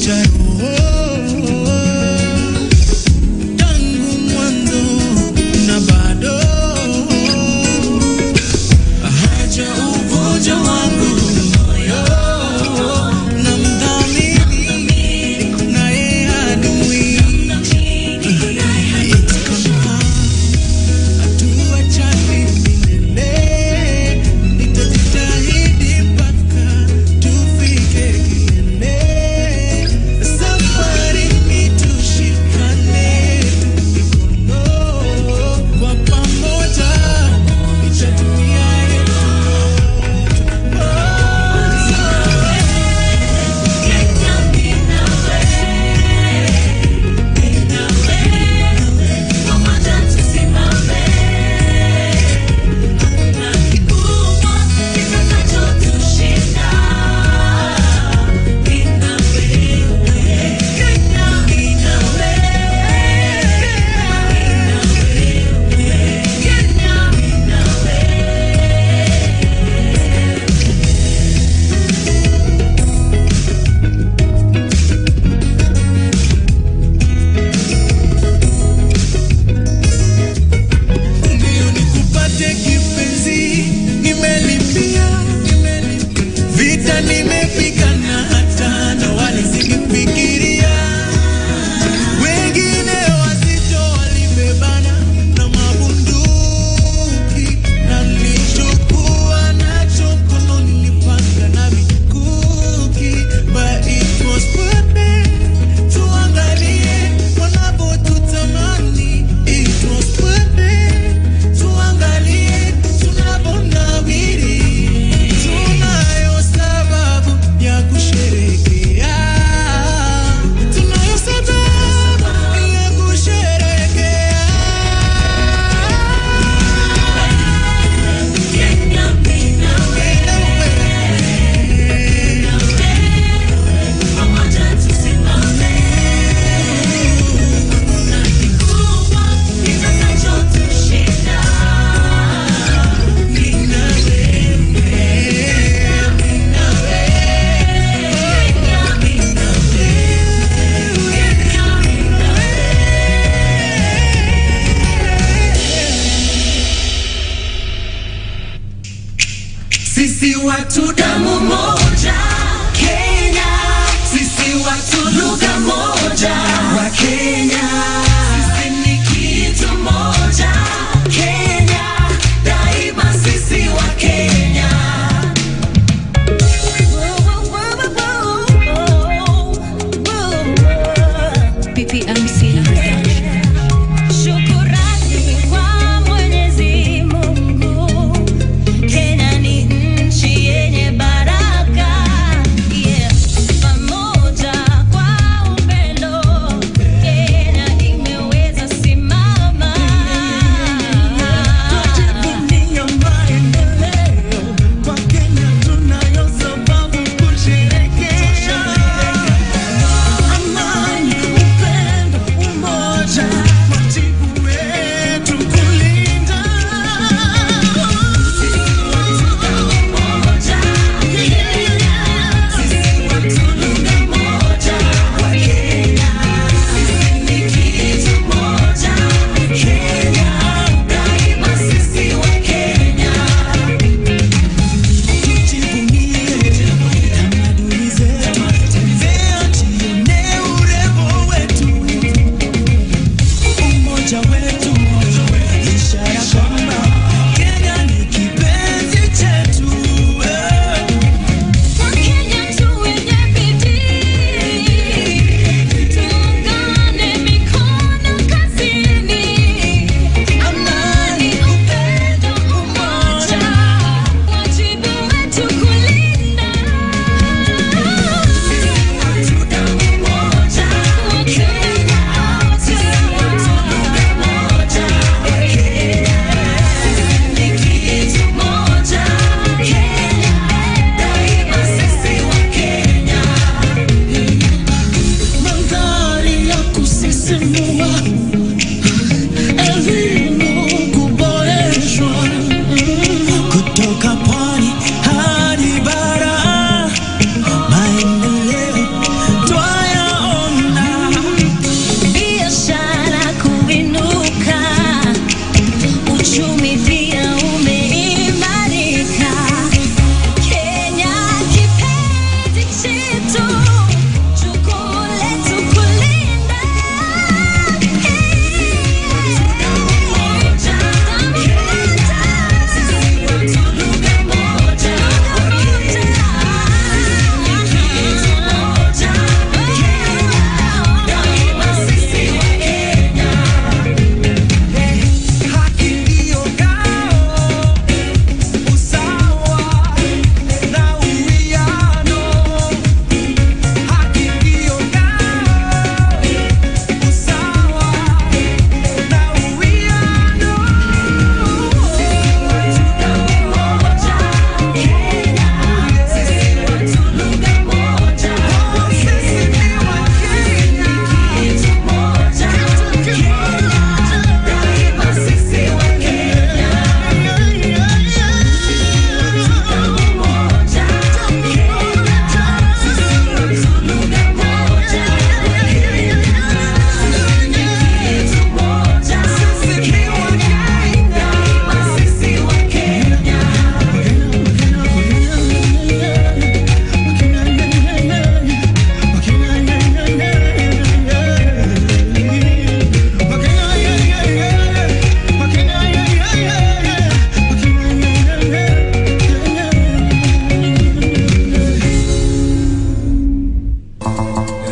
cha roho tangu mwanzo na bado haja ugonjwa wangu moyo na mdhamini naye adui hatuachani milele nitajitahidi mpaka tufike kilele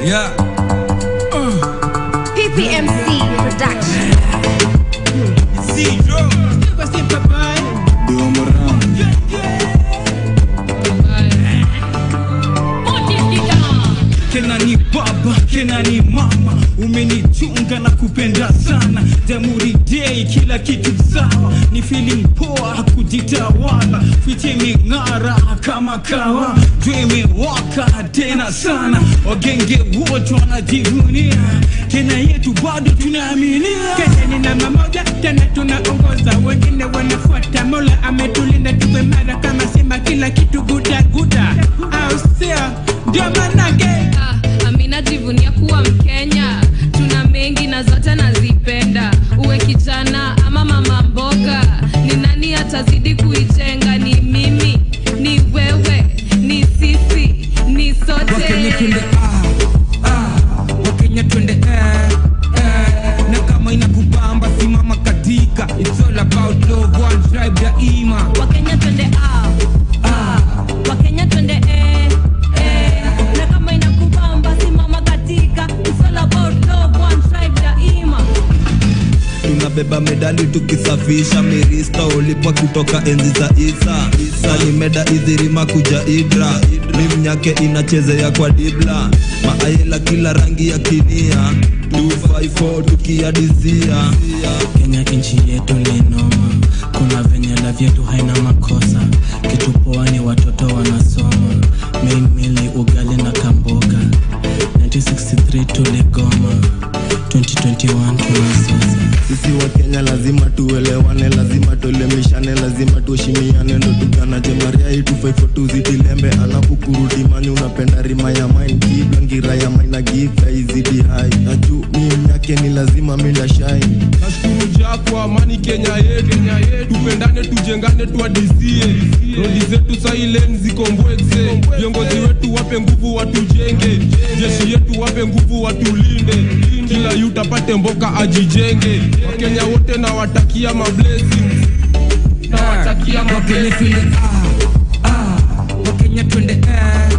Yeah. PPMC Production. Zero. Kena ni baba, kena ni mama, umenichunga na kupenda sana. Jamhuri Day, kila kitu sawa, ni feeling poa, kujitawala, fiche imeng'ara kama kawa, jua imewaka tena sana, wagenge wote wanajivunia, Kenya yetu bado tunaaminia. Kenya ni namba moja tena tunaongoza, wengine wanafuata. Mola ametulinda tuwe mara kama simba, kila kitu guda guda, au sio? Ndio manake Ah, Amina jivunia kuwa Mkenya, tuna mengi na zote nazipenda. Uwe kijana ama mama mboga, ni nani atazidi kuijenga? Ni mimi, ni wewe, ni sisi, ni Wakenya twende sote. ah, ah, Wakenya twende eh, eh. Na kama inakubamba simama katika It's all about love, one tribe daima Wakenya twende out, ah. Wakenya twende eh, eh. Na kama inakubamba simama katika It's all about love, one tribe daima tunabeba medali tukisafisha mirista ulipwa kutoka enzi za isa isa ni meda idhirima kuja idra mimnyake inachezea kwa dibla maaela kila rangi ya kinia 254 tukiadizia Kenya nchi yetu ni noma, kuna venye la yetu haina makosa. Kitu poa ni watoto wanasoma, main mili ugali na kamboga. 1963 tuligoma, 2021 tunasosa. sisi wa kenya lazima tuelewane lazima tuelemishane lazima tuheshimiane ndo tuganaje mariai tufaifo tuzidilembe alafu kurudi mani unapenda rima ya main kiblangira ya maina gifa izidi hai na juu mimi yake ni lazima minda shine nashukuru jaa kwa amani kenya yetu tupendane tujengane tuadisie rodi zetu sailen ziko mbweze viongozi wetu wape nguvu watujenge jeshi yetu wape nguvu watulinde kila yu tapate mboka ajijenge wakenya wote nawatakia mablessings nawatakia Wakenya mablessings twende ah, ah, Wakenya twende eh,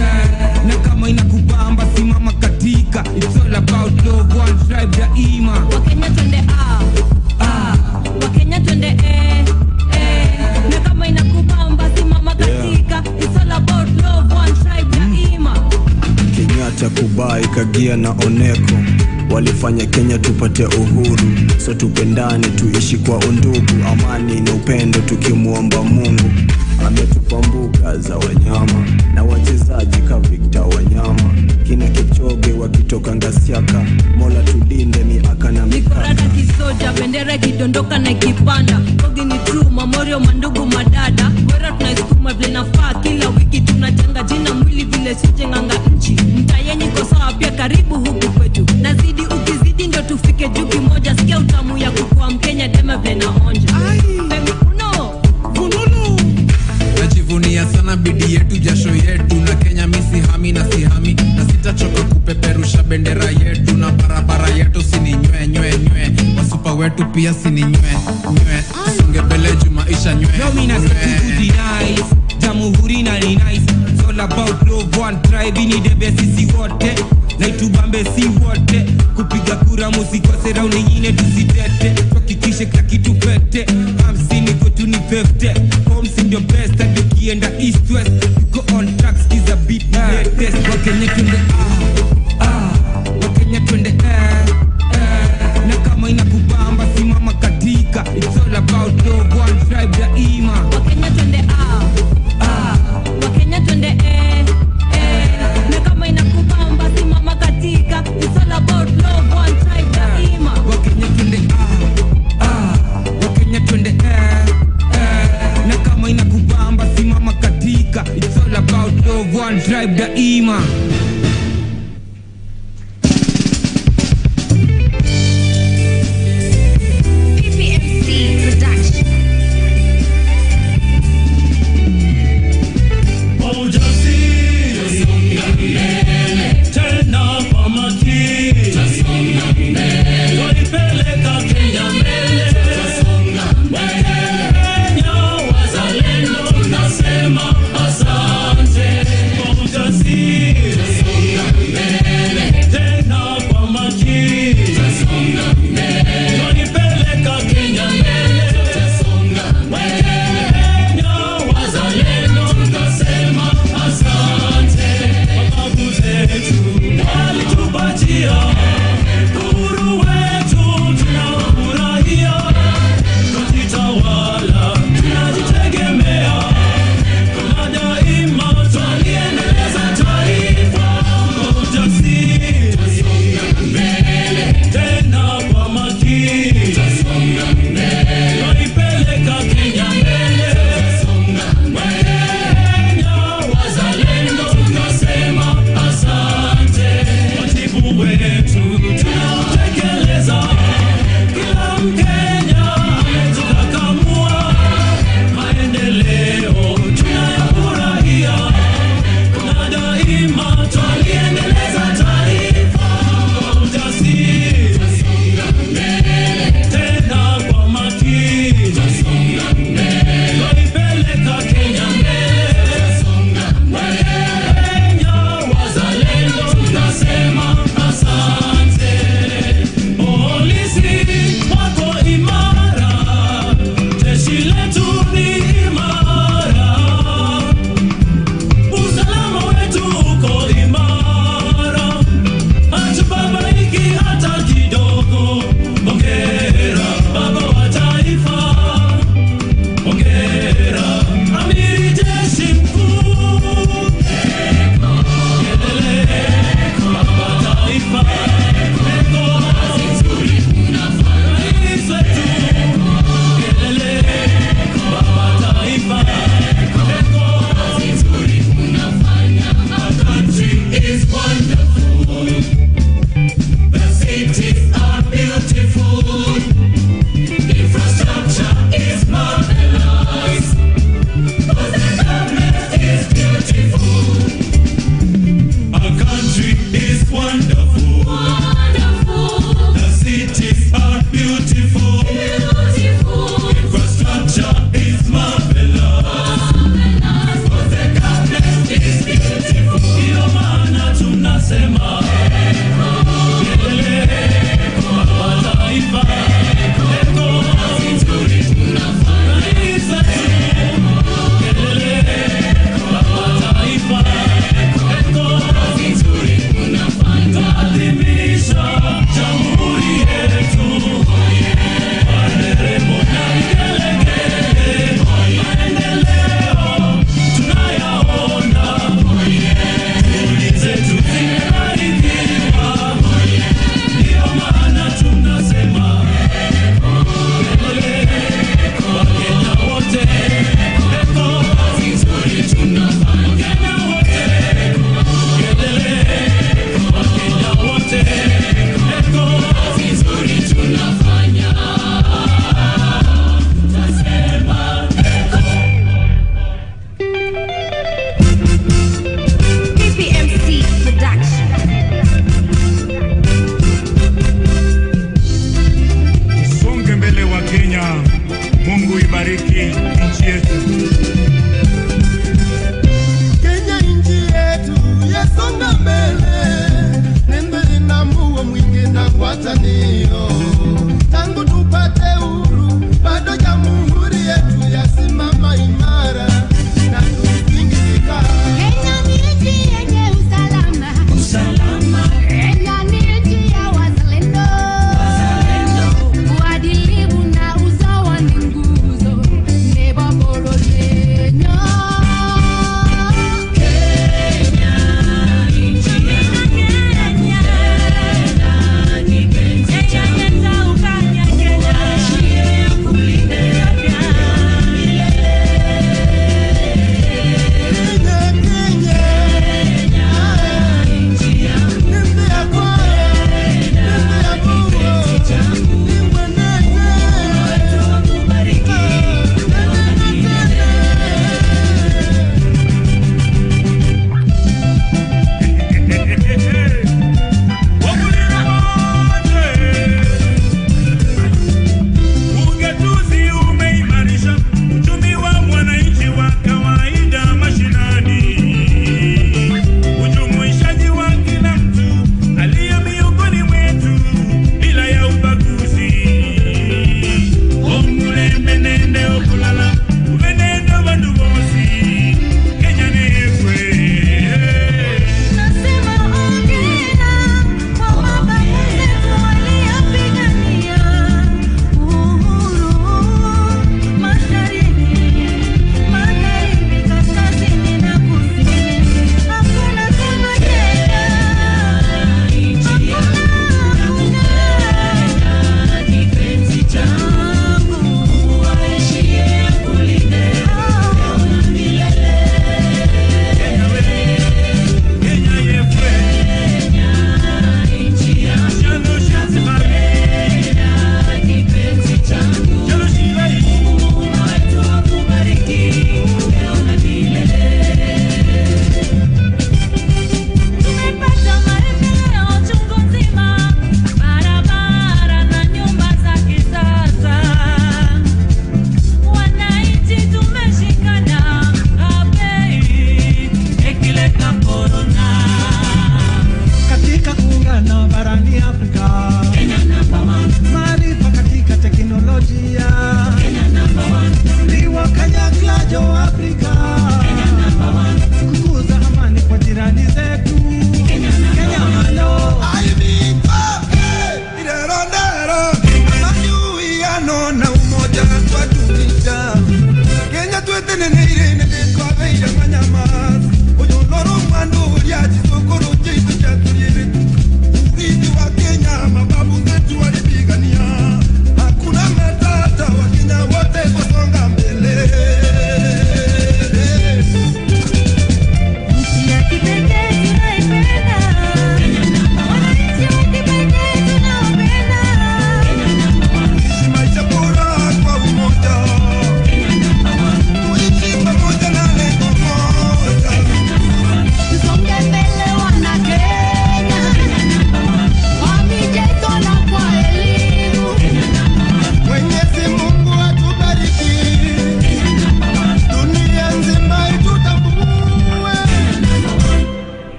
eh. Na kama inakubamba simama katika It's all about love, one tribe daima Wakenya twende out, ah. Wakenya twende eh, eh. Na kama inakubamba simama katika It's all about love, one tribe daima Kenyatta, Kubai, Kagia na Oneko walifanya Kenya tupate uhuru, so tupendane, tuishi kwa undugu, amani na upendo, tukimwomba Mungu. Ametupa mbuga za wanyama na wachezaji ka Victor Wanyama, kina Kipchoge wakitoka Ngasiaka, Mola tulinde miaka na mikorada mikaka. kisoja bendera ikidondoka na ikipanda kogi ni true mamorio mandugu madada wera tunaisukuma vile nafaa kila wiki tunajenga jina mwili vile sijenganga nchi mtayenyi ko sawa pia karibu huku kwetu nazidi ukizidi ndio tufike juu kimoja sikia utamu ya kukua mkenya dema vile naonja Femi Uno. fununu najivunia sana bidii yetu jasho yetu na kenya misihami na sihami na sitachoka kupeperusha bendera yetu na barabara yetu sininywe nywe nywe wasupa wetu pia sininywe nywe songe mbele juu maisha nywe Yo mina nywe. sikuti nice Jamhuri na ni nice It's all about love one tribe Ini debe sisi wote na itubambe si wote kupiga kura musikose raundi nyingine tusitete tuhakikishe kila kitu fete hamsini kwetu ni fefte homes ndio best hadi ukienda east west tuko on track skiza beat ni latest wakenya twende ah ah wakenya twende eh eh na kama inakubamba simama katika it's all about love one tribe daima wakenya twende out, ah. wakenya twende eh, eh. na kama inakubamba simama katika It's all about love, one tribe daima wakenya twende ah, ah, wakenya twende eh, eh, na kama inakubamba simama katika it's all about love one tribe daima tunajivunia uhuru wetu tunaofurahia kujitawala tunajitegemea na daima twaliendeleza taifa kwa ujasiri tena kwa makini twaipeleka Kenya mbele Wakenya wazalendo tunasema asante wajibu wetu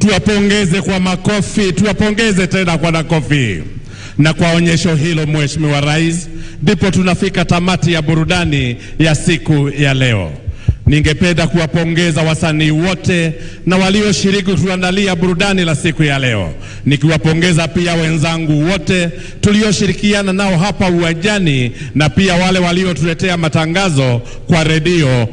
tuwapongeze kwa makofi, tuwapongeze tena kwa makofi. Na kwa onyesho hilo, Mheshimiwa Rais, ndipo tunafika tamati ya burudani ya siku ya leo. Ningependa kuwapongeza wasanii wote na walioshiriki kutuandalia burudani la siku ya leo, nikiwapongeza pia wenzangu wote tulioshirikiana nao hapa uwanjani na pia wale waliotuletea matangazo kwa redio